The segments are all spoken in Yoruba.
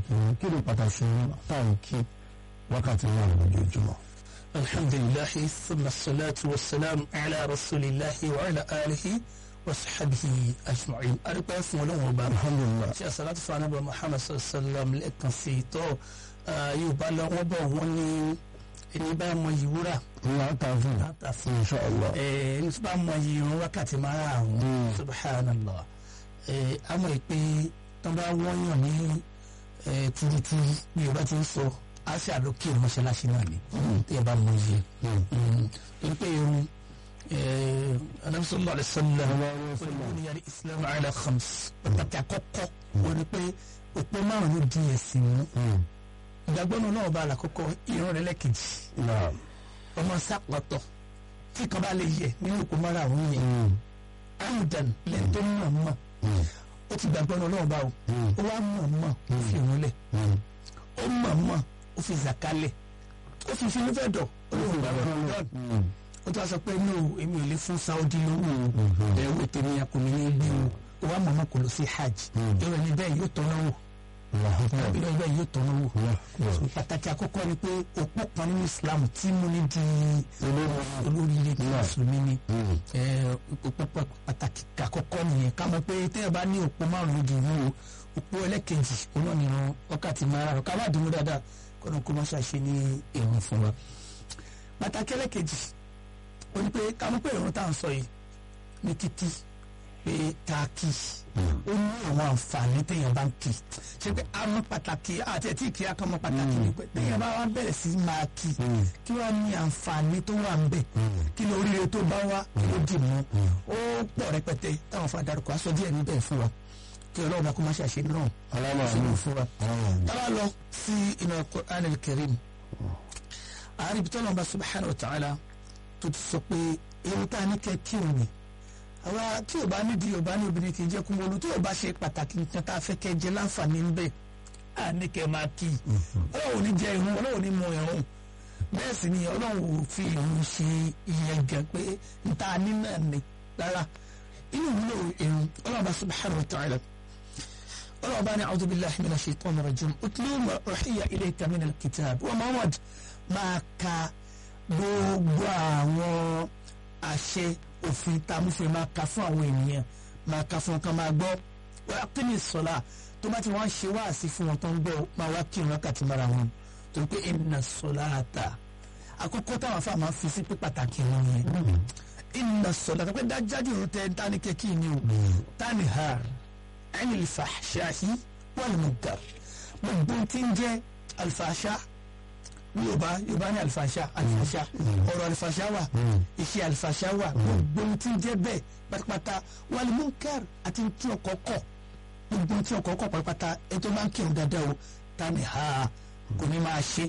pàtàkì wọn kí ni pàtàkì wọn táwọn kí wákàtí náà lójoojúmọ́. alhamdulilahi thumma salatu wa salam ala rasulillahi wa ala alihi wa sahabihi ajma'in arúgbó fún ọlọ́wọ́n ọba alhamdulilah ṣe àsàlátù fún anábà muhammad sallam lẹ́ẹ̀kan sí i tọ́ yorùbá lọ wọ́n bọ̀ wọ́n ní ẹni bá mọ yìí wúrà ìyá tààfin láta fún insha allah. ẹni tó bá mọ yìí irun wákàtí mara àwọn Mm. subhanallah àmọ́ ìpè tó bá wọ́n yàn ní eh, turuturu bí yorùbá ti ń sọ á sì àlókè mọ́ṣáláṣí náà ni tí ẹ bá mọ yìí torí pé irun anabi sallallahu alaihi wasallam wọ́n ní islam ala khams pàtàkì àkọ́kọ́ wọ́n ní pé òpó márùn-ún di ẹ̀sìn mú ìgbàgbọ́ náà náà bá àlàkọ́kọ́ irun rẹ̀ lẹ́kejì naam. ọmọ sápọ̀tọ̀ tí kan bá lè yẹ nínú òpó márùn-ún yẹn amdan lẹ́yìn tó mọ̀ mọ̀ ó ti gbàgbọ́ náà náà bá o ó wá mọ̀ mọ̀ ó fi òun lẹ̀ ó mọ̀ mọ̀ ó fi zàkálẹ̀ ó fi fi nífẹ̀ẹ́ dọ̀ olóhùn bá wọn dọ́n ó tún wá sọ pé no èmi ò lè fún Saudi lówó o ẹ̀rọ tèmi akọni ní gbé o ó wá mọ̀ mọ̀ kò lọ sí hajj ìrọ̀ ní bẹ́ẹ̀ yóò tọ́nà wò ìrọ̀ ní bẹ́ẹ̀ yóò tọ́nà wò So, pàtàkì àkọ́kọ́ ni pé òpó kan nínú Islam tí mo ní di olóríire tí mùsùlùmí ni Eh, òpó pa- pàtàkì àkọ́kọ́ nìyẹn ká mọ̀ pé tẹ́yẹ̀ bá ní òpó márùn-ún di ìwúwo òpó ẹlẹ́kejì òun náà nìran wákàtí márùn-ún ká má dùnú dáadáa kọ́nà kó má ṣàṣe ní èrò fún wa pàtàkì ẹlẹ́kejì ó ní pé ká mọ̀ pé ìrun tá à ń sọ yìí ní kíkí pé ká kí ó ní àwọn àǹfààní téèyàn bá ń kí ṣe pé a mọ̀ pàtàkì àti ẹtí kí a kàn mọ̀ pàtàkì ni pé téèyàn bá wá bẹ̀rẹ̀ sí máa kí kí wàá ní àǹfààní tó wà ń bẹ̀ kí ló oríire tó bá wá kí ló dì mú ó pọ̀ rẹpẹtẹ táwọn fa darúkọ aṣọ díẹ̀ níbẹ̀ fún wa kí ọlọ́run bá kó má ṣàṣe náà alama sínú fún wa amin. táwa lọ sí inú Al-Qur'an al-Karim àárín ibi tọ́lọ́mọba subhanahu wa ta'ala tó ti sọ pé ewu tá a ní kẹ́ kí òun ni àwa tí ò bá nídìí ò bá ní obìnrin kì í jẹ́ kúmọ́lù tí ò bá ṣe pàtàkì nǹkan tá a fẹ́ kẹ́ jẹ láǹfààní ń bẹ̀ á ní kẹ́ máa kí i ọlọ́run ò ní jẹ ìrun ọlọ́run ò ní mu ìrun bẹ́ẹ̀ sì ni ọlọ́run ò fi ìrun ṣe ìyẹn gan pé níta ní náà ni rárá inú ìwúlò ìrun ọlọ́run bá subhanahu wa ta'ala ọlọ́run bá ní a'udhu billahi minash shaitani rajim utlu ma uhiya ilayka minal kitab wa Muhammad máa ka gbogbo àwọn àṣẹ òfin tá a mú fún ẹ máa ka fún àwọn ènìyàn máa ka fún ọkàn máa gbọ́ wọ́n á kíni sọ́la tó bá ti wọ́n ṣe wáàsí fún wọn tó ń gbọ́ máa wá kí ìrun kàtí mara wọn torí pé inna salata àkọ́kọ́ táwọn afá máa fi sí pé pàtàkì wọn yẹn inna salata pé dájájú ìrun tẹ tani kẹ́kí ni o tani ha anil fahshahi wal munkar gbogbo tí ń jẹ́ alfahsha yorùbá yorùbá ní alifasha alifasha ọ̀rọ̀ alifasha wà iṣẹ́ alifasha wà gbogbo ohun tí ń jẹ́ bẹ́ẹ̀ pátápátá wal munkar àti tí ọkọ kọ gbogbo ohun tí ọkọ kọ pátápátá ẹni tó máa ń kírun dáadáa o ta ni ha kò ní máa ṣe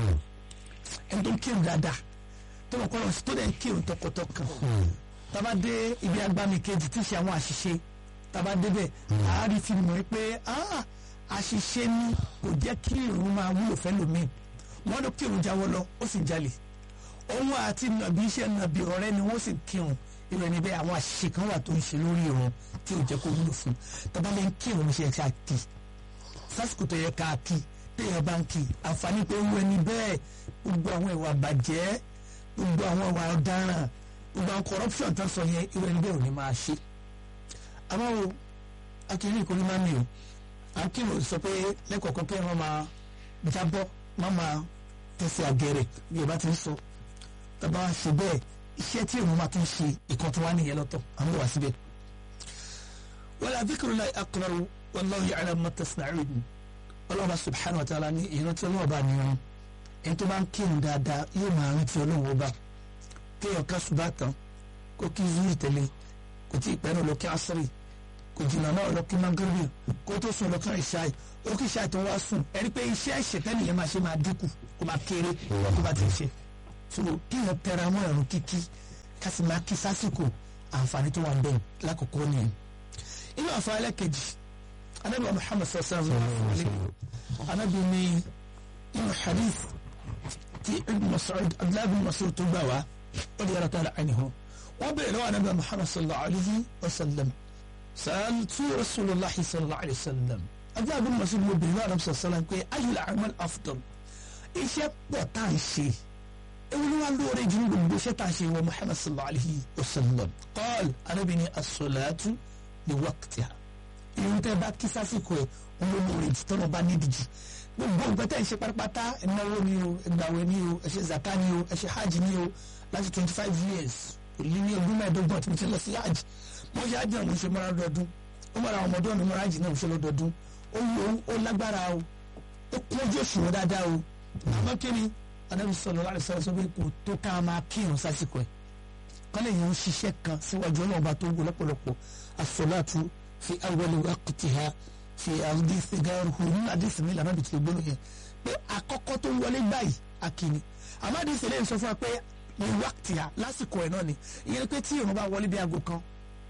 ẹni tó ń kírun dáadáa tó mọ̀ kọ́lọ́ tó dẹ̀ ń kírun tọkàntọkàn tába dé ibi agbami kejì tí ń ṣe àwọn àṣìṣe tába débẹ̀ àárí fi mọ̀ pé ah, àṣìṣe ni kò jẹ́ kí irun máa wúlò fẹ́ lómi wọ́n ló kírun jáwọ́ lọ ó sì jalè òun àti nàbí iṣẹ́ nàbí ọ̀rẹ́ ni wọ́n sì kírun irun ẹni bẹ́ẹ̀ àwọn àṣìṣe kan wà tó ń ṣe lórí irun tí ò jẹ́ kó wúlò fún tọ́ba lè ń kírun ṣe ká kí sásìkò tó yẹ ká kí téèyàn bá ń kí àǹfààní pé wọ́n ẹni bẹ́ẹ̀ gbogbo àwọn ìwà bàjẹ́ gbogbo àwọn ìwà ọ̀daràn gbogbo àwọn corruption tó ń sọ yẹn irun ẹni bẹ́ẹ̀ ò ní máa ṣe àmọ́ o akíní ìkórè máa ń mi o akíní sọ pé lẹ́kọ̀ọ́kan kí wọ́n máa jábọ́ má máa tẹ̀sí àgẹ̀rẹ̀ bí ẹ bá ti ń sọ tàbá ṣe bẹ́ẹ̀ iṣẹ́ tí èèyàn máa tún ṣe ìkan tó wá nìyẹn lọ́tọ̀ àwọn wà síbẹ̀. wala dhikrullahi akbar wallahu ya'lamu ma tasna'un ọlọ́run subhanahu wa ta'ala ní ìrántí ọlọ́run bá ní irun ẹni tó bá ń kírun dáadáa yóò máa rántí ọlọ́run ọba kéèyàn ká ṣùgbọ́n tán kó kí zuri tẹ̀lé kò tí ì pẹ́ náà lọ kí asiri kò jìnnà náà lọ kí magrebi kó tó sùn lọ kí ìṣáì ó kí ìṣáì tó wá sùn ẹni pé iṣẹ́ ìṣẹ̀tẹ́ nìyẹn máa ṣe máa dínkù kó máa kéré kó bá ti ṣe so kéèyàn tẹra mọ́ ẹ̀rùn kíkí ká sì máa kí sásìkò àǹfààní tó wà ń bẹ̀ lákòókò nìyẹn inú àǹfààní ẹlẹ́kejì anábìá Muhammad sallallahu alaihi wasallam anábìá ní inú hadith tí ibn Mas'ud abdullahi ibn Mas'ud tó gbà wá ó di yàrá tààlà ànihu wọ́n bẹ̀rẹ̀ lọ́wọ́ anábìá Muhammad sallallahu alaihi wasallam سألت رسول الله صلى الله عليه وسلم ọjọ́ àbúrò mọ̀ sí mo bèrè lọ́wọ́ àdàbọ̀ sọ̀sọ́lá pé ayul a'mal afdal iṣẹ́ pọ̀ tá à ń ṣe ewu ni wàá lóore jù ní gbogbo iṣẹ́ tá à ń ṣe wọ Muhammad sallallahu alayhi wa sallam qal arábìnrin as-salatu li waqtiha irun tẹ́ bá kí sásìkò ẹ̀ ń lọ lóore jù tọ́nà bá níbi jù gbogbo nǹkan tẹ́ ẹ̀ ń ṣe pátápátá ìnáwó ni o ìgbàwẹ̀ ni o ẹ ṣe zaka ni o ẹ ṣe hajj ni o láti twenty five years èyí ní ọdún mẹ́ẹ̀ẹ́dọ́gbọ̀n tí mo ti lọ sí hajj mo ṣe hajj náà mo ṣe mọ́ra lọ́dọọdún ó mọ̀ra àwọn ọmọdé ọ̀nà mọ́ra hajj náà mo ṣe lọ́dọọdún ó wù ó lágbára o ó kún ojú òṣùwọ̀n dáadáa o àmọ́ kí ni anábì sọ̀rọ̀ láti sọ̀rọ̀ sọ pé kò tó ká máa kírun sásìkò ẹ̀ kọ́lẹ̀ yẹn ń ṣiṣẹ́ kan síwájú ọlọ́ọ̀bá tó wù lọ́pọ̀lọpọ̀ as-salatu fi awwali waqtiha fi àdìsí gáàrúhù nínú àdìsí mi lànà bìtì gbóná yẹn pé àkọ́kọ́ tó wọlé báyìí akíní àmọ́ àdìsí lè sọ fún wa pé ní wákìtìyà lásìkò ẹ̀ náà ni ìyẹn ni pé tí ìrun bá wọlé bí aago kan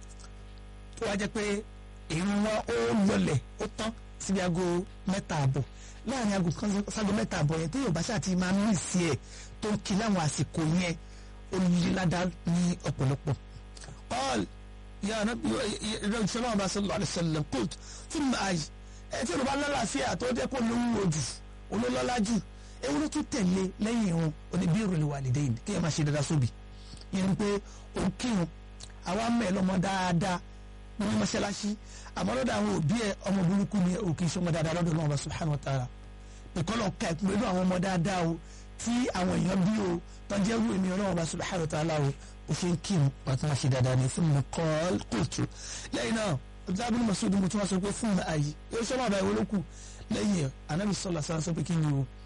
tó wá jẹ́ pé ìrun wọn ó lọlẹ̀ ó tán síbi aago mẹ́ta àbọ̀ láàrin aago kan ságo mẹ́ta àbọ̀ yẹn tí yorùbá ṣáà ti máa mí sí ẹ̀ tó ń kí láwọn àsìkò yẹn ó lé ládàá ní ọ̀pọ̀lọpọ̀ all ya nabi ìrọ̀jù náà bá sallallahu alaihi wasallam kult fún mi àyè ẹ tí yorùbá lálàáfíà tó jẹ́ kó lówó jù olólọ́lá jù ewu ló tún tẹ̀lé lẹ́yìn irun oníbí ìròlẹ̀ walidain kí ẹ máa ṣe dáadáa sóbì yẹn ni pé òun kírun àwa mẹ́ lọ́mọ dáadáa ní mọ́ṣáláṣí àmọ́ lọ́dọ̀ àwọn òbí ẹ ọmọ burúkú ni òkè ìṣọmọ dáadáa lọ́dọ̀ náà subhanahu wa ta'ala nìkan lọ ka ẹ̀kún pẹ̀lú àwọn ọmọ dáadáa o tí àwọn èèyàn bí o tọ́jú ẹrú èmi ọlọ́run subhanahu wa ta'ala o ó ṣe ń kírun pàtó máa ṣe dáadáa ní fún mi kọ́ kóòtù lẹ́yìn náà ọ̀dọ́dábìlì masudi mo tún wá sọ pé fún mi ààyè yóò ṣọ́nà àbáyé olókù lẹ́yìn anabi sọlá sọ sọ pé kí ni o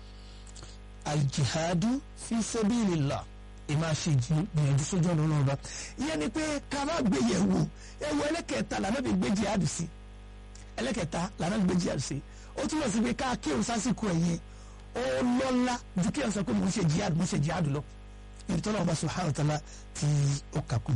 aljihadu fi sabilillah ìmáa ṣe ìgbìyànjú sójú ọ̀nà ọlọ́run bá ìyẹn ni pé ká má gbé yẹ̀ wò ẹ̀wọ̀ ẹlẹ́kẹ̀ẹ́ta lànà bí gbé jihadu sí ẹlẹ́kẹ̀ẹ́ta lànà bí gbé jihadu sí ó túmọ̀ sí pé ká kírun sásìkò ẹ̀yìn ó lọ́lá ju kí ẹ̀ sọ pé mò ń ṣe jihadu mò ń ṣe jihadu lọ ibi tọ́lá ọba subhanahu wa ta'ala tí ó kàkún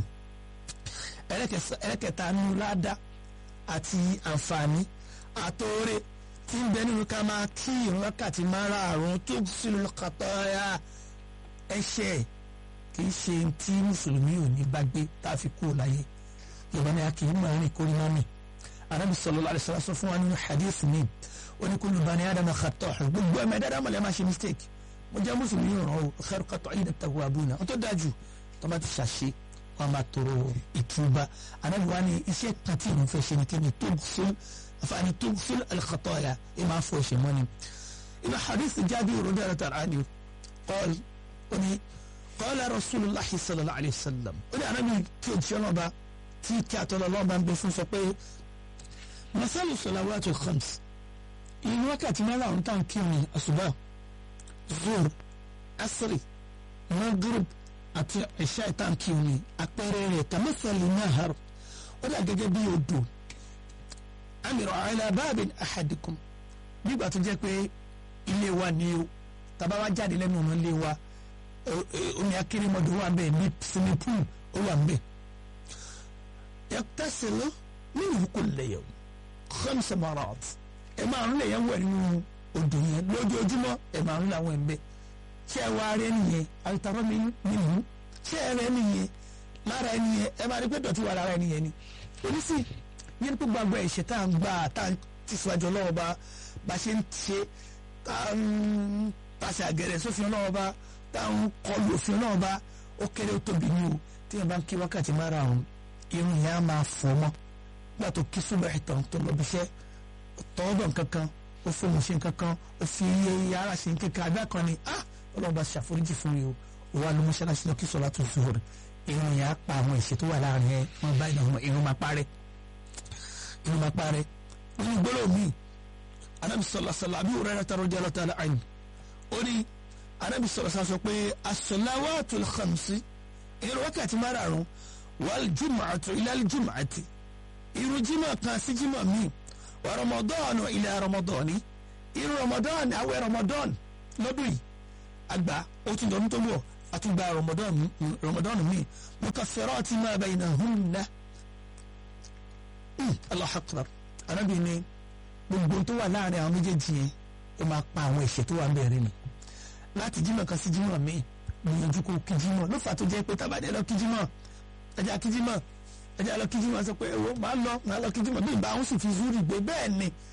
ẹlẹ́kẹ̀ẹ́ta nínú ládàá àti àǹfààní àtọ́rẹ́ tí ń bẹ nínú ká máa kí ìrun wákàtí márààrún tó sílùú kàtọ́yà ẹ̀ṣẹ̀ kì í ṣe tí mùsùlùmí ò ní bá gbé tá a fi kú láyé yorùbá ni a kì í máa rìn kórìí máa mì anabi sallallahu alaihi wasallam sọ fún wa nínú hadith mi ó ní kullu bani adama khata'un gbogbo ẹ̀mẹ́ dáadáa mọ̀lẹ́ máa ṣe mistake mo jẹ́ mùsùlùmí yóò ràn ó khairu qata'ina at-tawwabuna ó tó dájú tó bá ti ṣàṣe wọn máa tọrọ ìtúbà anabi wa ni iṣẹ́ kan tí ìrun fẹ́ ṣe ni kí ni tó fún afaani tó fún al-khataya ẹ máa fọ ẹ̀ṣẹ̀ mọ́ni inú hadith Jabir radiyallahu anhu qala ó ní qala rasulullahi sallallahu alayhi wa sallam ó ní anabi tí o jẹ́ ọlọ́ba tí kí àtọ́lọ́ ọlọ́ba ń bẹ fún sọ pé masalu salawatul khams ìlú wákàtí márùn-ún tá à ń kírun àṣùbà zuhr asri maghrib àti ìṣá ìta ń kírun ní àpẹẹrẹ rẹ̀ kàmẹ́sàlì nahar ó dà gẹ́gẹ́ bí odò amìrọ̀ ala babin ahadikum nígbà tó jẹ́ pé ilé wa ni o tàbá wa jáde lẹ́nu ọ̀nà ilé wa omi akérèmọdò wà ń bẹ̀ ní swimming pool ó wà ń bẹ̀ yàtàsílẹ̀ minhu kulla yawm khamsa marat ẹ máa ń lè yẹn wẹ̀ nínú odò yẹn lójoojúmọ́ ẹ máa ń làwọn ẹ̀ ń bẹ̀ ṣé ẹ wá rẹ nìyẹn àtàrọ́ mi nìyẹn ṣé ẹ rẹ nìyẹn lára ẹ nìyẹn ẹ máa rí pé dọ̀tí wà lára ẹ nìyẹn ni oníṣì yẹn pé gbàgbọ́ ẹ̀ṣẹ̀ tá à ń gbà tá à ń tẹ̀síwájú ọlọ́wọ́ bá bá ṣe ń ṣe tá à ń pàṣẹ àgẹ̀rẹ̀ sófin ọlọ́wọ́ bá tá à ń kọlu òfin ọlọ́wọ́ bá ó kéré ó tóbi ní o tí yẹn bá ń kí wákàtí márùn-ún irun yẹn á máa fọ́ mọ́ nígbà tó kí súnmọ́ ìtàn tó lọ bí iṣẹ́ tọ́wọ́bọ̀ nkankan ó fóun ṣe nkankan ó fi iye ara ṣe nkankan abẹ́ kan ni ah ọlọ́run bá ṣàforíjì fún mi o ó wà ló mọ́ṣáláṣí lọ kí sọlá tó zuhur irun yẹn á pa àwọn ìṣe tó wà láàrin ẹ wọn bá ìnáwó irun máa parẹ́ irun máa parẹ́ nínú gbọ́dọ̀ mi anabi sọlá sọlá àbí òrẹ́ rẹ̀ tàrọ̀ jẹ́lọ́ tààlà àyìn ó ní anabi sọlá sọlá sọ pé as-salawatul khamsi irun wákàtí márààrún wal jumu'atu ilal jumu'ati irun jímọ̀ kan sí jímọ̀ míì wa ramadan ila ramadan irun ramadan àwẹ̀ ramadan lọ́dún yìí àgbà ó tún dọ̀nù tó wọ̀ àtúgbà ramadan ramadan míì mukaffirati ma baynahunna Allahu akbar anábì ni gbogbo tó wà láàrin àwọn méjèèjì yẹn ó máa pa àwọn ẹ̀ṣẹ̀ tó wà bẹ̀rẹ̀ ni láti jímọ̀ kan sí jímọ̀ míì gbìyànjú kó kí jímọ̀ ló fà tó jẹ́ pé tábàdé lọ kí jímọ̀ ẹja kí jímọ̀ ẹja lọ kí jímọ̀ sọ pé ewo máa lọ máa lọ kí jímọ̀ bí ìbá àwọn sì fi zúrì gbé bẹ́ẹ̀ ni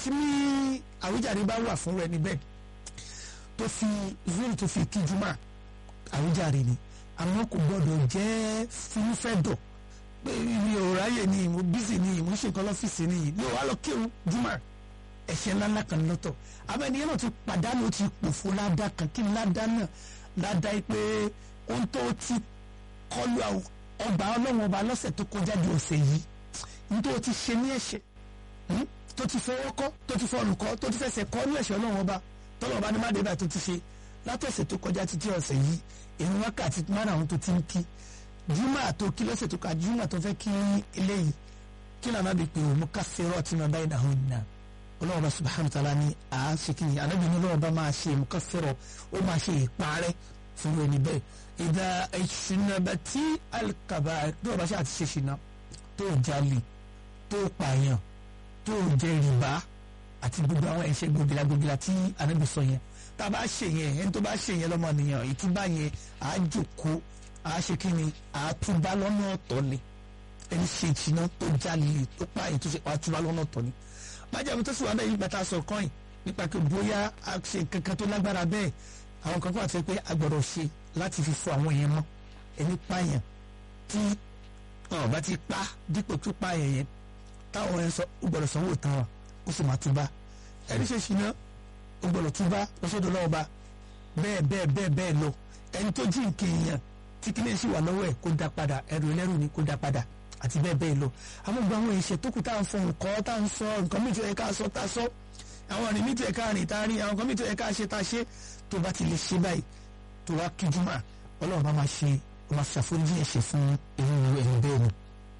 tí ní àwíjàre bá wà fún rẹ níbẹ̀ tó fi zuri tó fi kí juma àwíjàre ni àwọn kò gbọdọ̀ jẹ́ fúnfẹ́dọ̀ pé mi ò ráyè ni mo bísí ni mo ṣe nǹkan lọ́fíìsì ni mi ò wá lọ kírun juma ẹ̀ṣẹ̀ ńláńlá kan lọ́tọ̀ abẹ́niyẹn náà ti pàdánù ti pòfo ládàá kan kí ni ládàá náà ládàá yìí pé ohun tó ti kọlu ọgbà ọlọ́run ọba lọ́sẹ̀ tó kọjá di ọ̀sẹ̀ yìí ní tó ti ṣe ní ẹ̀ṣẹ̀ tó ti fọwọ́ kọ́ tó ti fọnù kọ́ tó ti fẹsẹ̀ kọ́ ní ẹ̀ṣẹ̀ ọlọ́run ọba tọ́lọ̀ ọba ní má débà tó ti ṣe látọ̀sẹ̀ tó kọjá títí ọ̀sẹ̀ yìí èyí wákàtí márùn-ún tó ti ń kí júmọ̀ tó kí lọ́sẹ̀ tó ká júmọ̀ tó fẹ́ kí eléyìí kí lànà bí pé òun ká fẹ́rọ̀ tí mo bá yìí dáhùn náà ọlọ́run ọba subhanahu wa ta'ala ni à á ṣe kí ni anábì ní ọlọ́run ọba máa ṣe mú ká fẹ́rọ̀ ó máa ṣe ìparẹ́ fún ẹni bẹ́ẹ̀ ìdá ìṣúnàbà tí alikaba bí ọba ṣe àti ṣe ṣìnà tó jalè tó pààyàn tó jẹ rìbá àti gbogbo àwọn ẹ̀ṣẹ̀ gbogila gbogila tí anábì sọ yẹn tá a bá ṣe yẹn ẹni tó bá ṣe yẹn lọ́mọ nìyàn ìtúbà yẹn à á jòkó à á ṣe kí ni à á túbà lọ́nà ọ̀tọ̀ ni ẹni ṣe ìṣìnà tó jalè tó pààyàn tó ṣe à á túbà lọ́nà ọ̀tọ̀ ni májàmú tó sì wà bẹ́ẹ̀ yìí gbàtà sọ kọ́ìn nípa pé bóyá a ṣe kankan tó lágbára bẹ́ẹ̀ àwọn kan kọ́ àti pé a gbọ́dọ̀ ṣe láti fi fọ àwọn èèyàn mọ́ ẹni pààyàn tí wọn bá ti pa dípò tó pààyàn yẹn táwọn ẹ̀ sọ ó gbọ́dọ̀ sanwó tán wa ó sì máa túbá ẹni ṣe ṣìnà ó gbọ́dọ̀ túbá lọ́sọ̀dọ̀ lọ́wọ́ bá bẹ́ẹ̀ bẹ́ẹ̀ bẹ́ẹ̀ bẹ́ẹ̀ lọ ẹni tó jí nǹkan èèyàn tí kíní sì wà lọ́wọ́ ẹ̀ kó dá padà ẹrù ẹlẹ́rù ni kó dá padà àti bẹ́ẹ̀ bẹ́ẹ̀ lọ àwọn gbogbo àwọn ìṣe tó kù tá à ń fọ nǹkan tá à ń sọ nǹkan mìíràn tó yẹ ká sọ tá a sọ àwọn ọ̀rìn mìíràn tó yẹ ká rìn tá a rìn àwọn nǹkan mìíràn tó yẹ ká ṣe tá a ṣe tó bá ti lè ṣe báyìí tó wá kí jùmọ̀ ọlọ́run bá máa ṣe ó máa ṣàforíjì ẹ̀ṣẹ̀ fún irú ẹ̀yìn bẹ́ẹ̀ ni.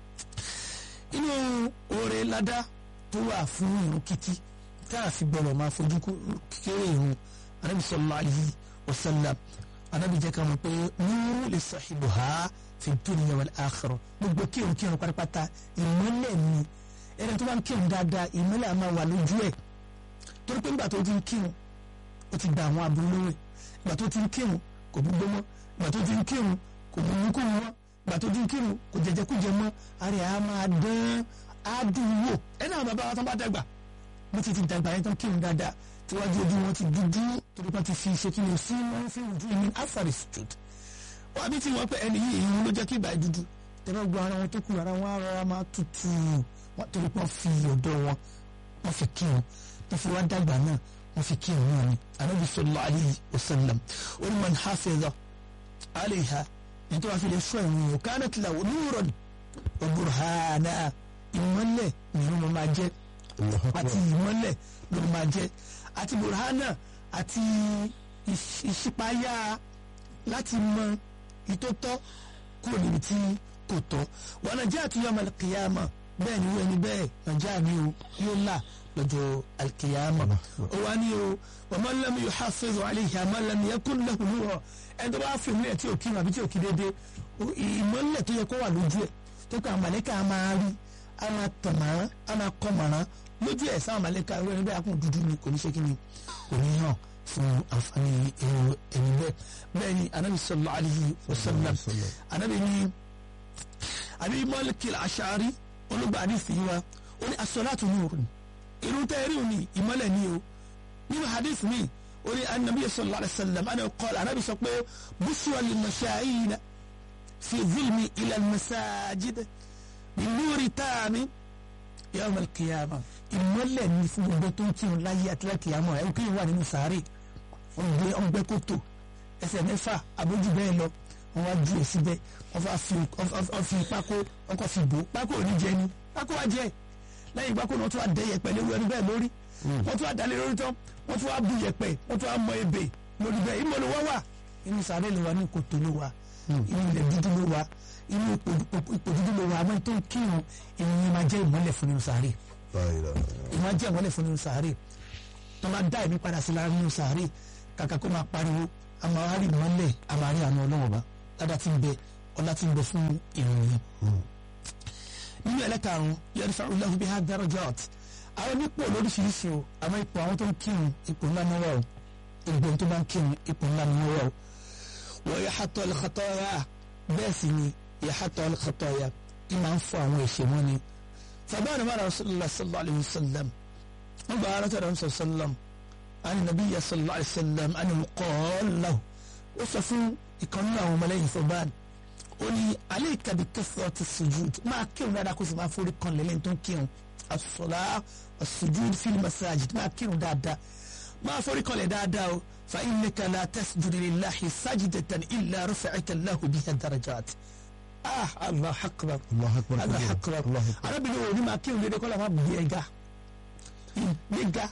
inú oore ládá tó wà fún irun kíkí tá a fi gbọ́dọ̀ máa fojú kéré irun anábì sallallahu alaihi wasallam anábì jẹ́ ká mọ̀ pé nuru li sahibuha fi dunya wal akhirah gbogbo kírun kírun pátápátá ìmọ́lẹ̀ ni ẹni tó bá ń kírun dáadáa ìmọ́lẹ̀ á máa wà lójú ẹ̀ torí pé nígbà tó ti ń kírun ó ti gba àwọn aburú lórí ìgbà tó ti ń kírun kò gbogbo mọ́ ìgbà tó ti ń kírun kò gbogbo kó mọ́ ìgbà tó ti ń kírun kò jẹjẹ kó jẹ mọ́ àrẹ á máa dán á dùn wò ẹni àwọn bàbá wa tó bá dàgbà bó ti ti dàgbà yẹn tó ń kírun dáadáa tíwájú ojú wọn ti dúdú torí pé ti fi ṣe kí ni sí wọn fi ojú mi afari stud wọn àbí tí wọn pẹ ẹni yìí èyí ló jẹ kí ìgbà yẹn dúdú tẹ́lẹ̀ gbọ́ ara wọn tó kù ara wọn á rọra máa tutù wọn torí pé wọn fi ọ̀dọ́ wọn wọn fi kírun tó fi wá dàgbà náà wọ́n fi kí òun ni anabi sallallahu alayhi wa sallam wọ́n man hafiza alayha ní tó wá fi lè sọ ìrìn yìí kanat lahu nuran wa burhana ìmọ́lẹ̀ nínú ló máa jẹ́ àti ìmọ́lẹ̀ ló máa jẹ́ àti burhana àti ìṣípayá láti mọ ìtótọ́ kúrò níbi tí kò tọ́ wa najatu yawm al-qiyamah bẹ́ẹ̀ ni wọ́n ẹni bẹ́ẹ̀ nàìjíríà ni o yóò là lọ́jọ́ alkiyama ó wá ní o wa man lam yuhafiz alayha man lam yakun lahu nur ẹni tó bá fi ìmúlẹ̀ tí ò kí àbí tí ò kí dédé ìmọ̀lẹ̀ tó yẹ kó wà lójú ẹ̀ tó kọ́ àmàlẹ́kà á máa rí á máa tàn mọ́rán á máa kọ́ mọ́rán lójú ẹ̀ sáwọn àmàlẹ́kà ẹ̀rọ ẹni bẹ́ẹ̀ akún dúdú ni kò ní ṣe kí ni kò ní hàn fún àǹfààní èrò ẹni bẹ́ẹ̀ bẹ́ẹ̀ ni anabi sallallahu alayhi wa sallam anabi ni àbí Malik al-Ash'ari olùgbà àdìsí wa ó ní as-salatu nurun irun tẹ́ rí òní ìmọ́lẹ̀ ni o nínú hadith mi ó ní anabi sallallahu alayhi wa sallam ana qala anabi sọ pé bushra lil mashayina fi zulmi ila al-masajid bi nuri tami yawm al-qiyamah ìmọ́lẹ̀ ni fún gbogbo tó ń kírun láyé àti láti àmọ́ ẹ̀ kí n wà nínú sàárè wọ́n gbé ọgbẹ́ kòtò ẹsẹ̀ mẹ́fà abójú bẹ́ẹ̀ lọ wọ́n wá ju èsì bẹ́ẹ̀ wọ́n fi pákó wọ́n kọ́ fi bò pákó ò ní jẹ ni pákó wá jẹ́ lẹ́yìn ìgbà kó ni wọ́n tún wá dẹ yẹ̀pẹ̀ lórí ẹni bẹ́ẹ̀ lórí wọ́n tún wá dalẹ̀ lórí tán wọ́n tún wá bu yẹ̀pẹ̀ wọ́n tún wá mọ ebè lórí bẹ́ẹ̀ ìmọ̀ ló wá wà inú sàárè ló wà ní kòtò ló wà inú ilẹ̀ dúdú ló wà inú ipò dúdú ló wà àmọ́ tó ń kírun ìyẹn máa jẹ́ ìmọ́lẹ̀ fún nínú sàárè ìmọ̀ jẹ́ ìmọ́lẹ̀ fún nínú sàárè tó máa dá ẹ̀mí padà sí lára nínú sàárè kàkà kó máa pariwo a máa wá rí ìmọ́lẹ̀ a máa rí àánú ọlọ́wọ́ bá ládàá tí ń bẹ ọlá tí ń bẹ fún ìròyìn nínú ẹlẹ́karùn-ún yarfa'u Allahu biha darajat àwọn nípò lóríṣiríṣi o àwọn ipò àwọn tó ń kírun ipò ńlá ni wọ́n o ìgbẹ́ tó bá ń kírun ipò ńlá ni wọ́n o wa yahattu al-khataya bẹ́ẹ̀ sì ni yahattu al-khataya ì máa ń fọ àwọn ẹ̀ṣẹ̀ wọn ni fàbáwọn mara rasulillah sallallahu alayhi wa sallam wọ́n gba ara tẹ̀lé ọ̀sán sálàm àni nàbí yà sọ̀lá àìsàlám àni kọ́ọ̀lá ó sọ fún ìkànnì àwọn ọmọlẹ́yìn fọban ó ní alẹ́ ìkàbí kẹsàn-án ti sùjúd máa kírun dáadáa kó sì máa forí kan lẹ́lẹ́yìn tó ń kírun àsọ̀lá àsùjúd fil masajid máa kírun dáadáa máa forí kan lẹ̀ dáadáa o fa innaka la tasjudu lillahi sajidatan illa rafa'aka Allahu biha darajat ah allah akbar allah akbar allah akbar allah akbar arábìnrin òní máa kírun dédé kọ́lá máa bí ẹ̀ga ìgbéga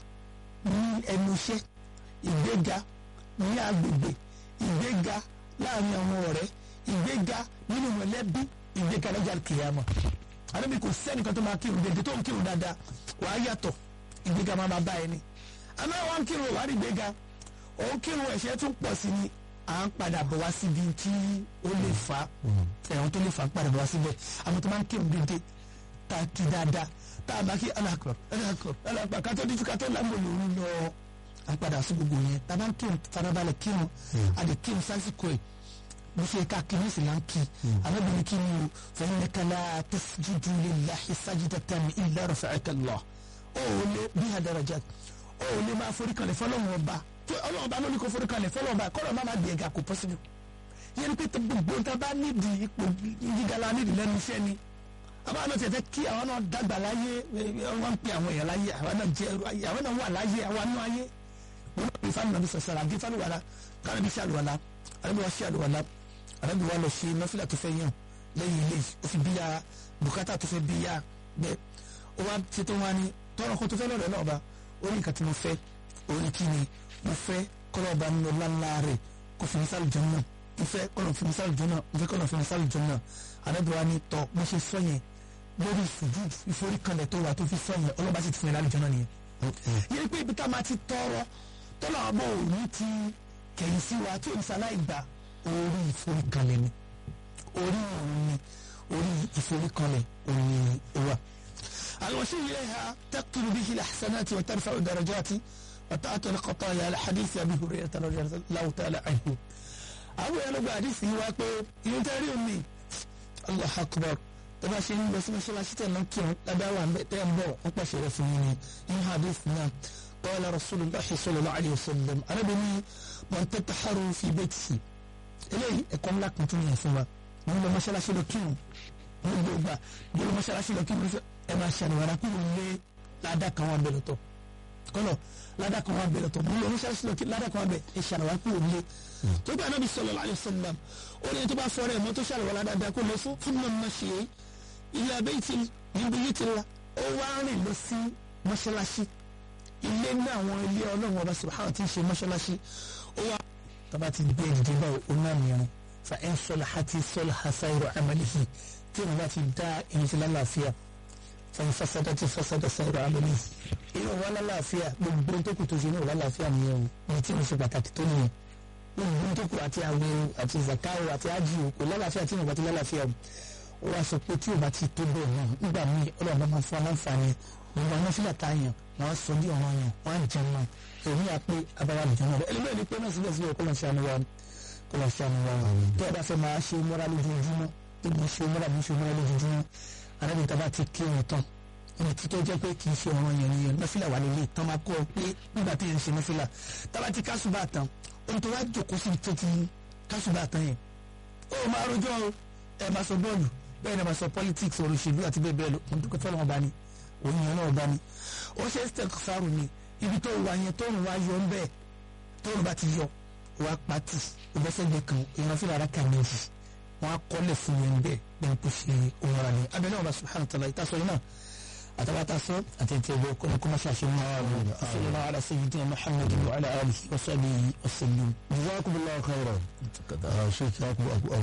ní ẹnu iṣẹ́ ìgbéga ní agbègbè ìgbéga láàrin àwọn ọ̀rẹ́ ìgbéga nínú mọ̀lẹ́bí ìgbéga lọ́jà kìyàmọ̀ arábìnrin kò sẹ́nìkan tó máa kírun dédé tó ń kírun dáadáa wàá yàtọ̀ ìgbéga máa máa bá ẹni àmọ́ àwọn kírun wàá rí ìgbéga òun kírun ẹ̀ṣẹ̀ tún pọ̀ sí ni à ń padà bọ̀ wá síbi tí ó lè fa ẹ̀wọ̀n tó lè fa ń padà bọ̀ wá síbẹ̀ àwọn tó máa ń kírun dédé tá a kí dáadáa tá a bá kí alákọ̀ alákọ̀ alákọ̀ kátó díjú kátó lámò lòún lọ à ń padà sí gbogbo yẹn tá a bá ń kírun farabalẹ̀ kírun a lè kírun sásìkò ẹ̀ bó ṣe ká kí ní sì là ń kí alábìnrin kí ni o fẹ́yìn nìkanlá tasjudu lillahi sajidatan illa rafa'aka Allah ó lé bí darajat ó lè máa forí kalẹ̀ fọlọ́run ọba tí ọlọ́run ọba ló ní kó forí kalẹ̀ fọlọ́run ọba kọ́lọ́ má má di ẹ̀ga kò pọ́sibú yẹn ni pé tó gbogbo tá a bá nídìí ipò gíga la nídìí lẹ́nu iṣẹ́ ni àbá náà tẹ̀tẹ̀ kí àwọn náà dàgbà láyé wọ́n ń pè àwọn èèyàn láyé àwọn náà jẹ́ ẹrú ayé àwọn náà wà láyé àwọn náà ayé wọn náà bí fáwọn nàbí sọ̀sọ̀rọ̀ àbí fáwọn wàlá káwọn bí sàlùwàlá àbí wọ́n sàlùwàlá àbí wọ́n lọ ṣe nọ́fìlà tó fẹ́ yàn lẹ́yìn ilé ó fi bíyà bùkátà tó fẹ́ bíyà bẹ́ẹ̀ ó wá ṣètò wọn ni tọrọ kó tó fẹ́ lọ́rẹ̀ náà bá ó ní nǹkan tí mo fẹ́ ó ní kí ni mo fẹ́ kọ́lọ́ ọba nínú lánlá rẹ̀ kò fi mísàlù jọ náà mo fẹ́ kọ́lọ́ fi mísàlù jọ náà mo fẹ́ kọ́lọ́ fi mísàlù jọ náà àdébíwá ni tọ́ mo ṣe sọ yẹn lórí ìfojú ìforíkanlẹ̀ tó wà tó fi sọ yẹn ọlọ́ba sì ti fún yẹn lálejò náà nìyẹn. yẹn pé ibi tá a máa ti tọrọ tọ́lá ọmọ òní ti kẹ̀yìn sí wa tí oníṣàlàyé gbà orí ìforíkanlẹ̀ ni orí òun ni orí ìforíkanlẹ̀ òun ni ó wà. الوسيل إليها تقتل به الحسنات وترفع الدرجات وتعطي الخطايا على حديث أبي هريرة رضي الله تعالى عنه أبو يلو حديث يواقع ينتهي أمي الله أكبر tọ́ba ṣe ń lọ sí mọ́ṣáláṣí tẹ̀ náà kírun lábẹ́ wà ń bẹ tẹ́ ń bọ̀ wọ́n pàṣẹ rẹ̀ fún yín ni in hadith náà qala rasulullahi sallallahu alayhi wa sallam arábìnrin man tatahharu fi baytihi eléyìí ẹ̀kọ́ ńlá kan tún yẹn fún wa wọ́n lọ mọ́ṣáláṣí lọ kírun wọ́n lọ gbà wọ́n lọ mọ́ṣáláṣí lọ kírun ẹ máa ṣàlùwàrà kúrò lé ládàá kan wà bẹ̀rẹ̀ tọ̀ kọ́lọ̀ ládàá kan wà bẹ̀rẹ̀ tọ̀ wọ́n lọ mọ́ṣáláṣí lọ kírun ládàá kan wà bẹ̀ ẹ ṣàlùwàrà kúrò lé tó bá anábì sallallahu alayhi wa sallam ó ní tó bá fọ́ọ̀rẹ́ mọ́ tó ṣàlùwàrà dáadáa kó lọ fún fún mọ́ mọ́ ṣe é ilé abẹ́yìtì níbi yìí ti la ó wá rìn lọ sí mọ́ṣáláṣí ilé ní àwọn ilé ọlọ́run ọba subhanahu ti ń ṣe mọ́ṣáláṣí ó wá tọ́ba ti gbé ìdíje bá oná mìíràn fa ẹ̀ ń sọlá àti sọlá hasairu amalihi tí wọ́n bá ti dá ìyẹn ti lálàáfíà fa ń fasada ti fasada sairu amalihi ìyẹn wà lálàáfíà gbogbo tó kù tó ṣe ní wà lálàáfíà nìyẹn o ní tí mo ṣe pàtàkì tó nìyẹn gbogbo tó kù àti àwẹ̀ àti zakawo àti ájì kò lálàáfíà tí wọ́n bá ti lálàáfíà o ó wá sọ pé tí o bá ti tó bẹ́ẹ̀ náà nígbà míì ọlọ́run máa fún aláǹfààní gbogbo àwọn fílà tá a yàn wọ́n á sọ bí ọ̀ràn yàn wọ́n á jẹun náà èmi yà pé abáwá lè jẹun náà ẹlẹ́mìí ẹni pé náà síbẹ̀ síbẹ̀ kó lọ sí àánú wa kó lọ sí àánú wa tó o bá fẹ́ máa ṣe mọ́ra lójoojúmọ́ tó o ṣe mọ́ra bí ṣe mọ́ra lójoojúmọ́ arábìnrin tá a bá ti kí wọn tán ẹni tó jẹ́ pé kì í ṣe ọ̀ràn yẹn nìyẹn nọ́fìlà wà nílé tán máa kọ́ ọ pé nígbà tí yẹn ń ṣe nọ́fìlà tá a bá ti kásùbà tán ohun tó wá jòkó sí tó ti kásùbà tán yẹn ó máa rojọ́ ẹ máa sọ bọ́ọ̀lù bẹ́ẹ̀ ni a máa sọ politics ọ̀rọ̀ òṣèlú àti bẹ́ẹ̀ bẹ́ẹ̀ lọ mo dúpẹ́ fọlọ́n ọba ni òun yẹn náà ọba ni ó ṣe step faru ni ibi tó wà yẹn tó ń wá yọ ń bẹ́ẹ̀ tó ń bá ti yọ wá pati ìbẹ́sẹ̀gbẹ̀ kan ìran fúnra ara kà méjì wọn á kọ́lẹ̀ fún yẹn bẹ́ẹ̀ bẹ́ẹ̀ kó ṣe òun ara ni abẹ́lẹ́ ọba subhanahu wa ta'ala ìtasọ yìí náà àtàwátà sọ àti ètò ẹgbẹ́ kọ́ni kó má ṣàṣẹ wọn sallallahu ala sayyidina muhammadin wa ala alihi wa sahbihi wa sallam. jazakumullahu khairan. ṣé kí a kú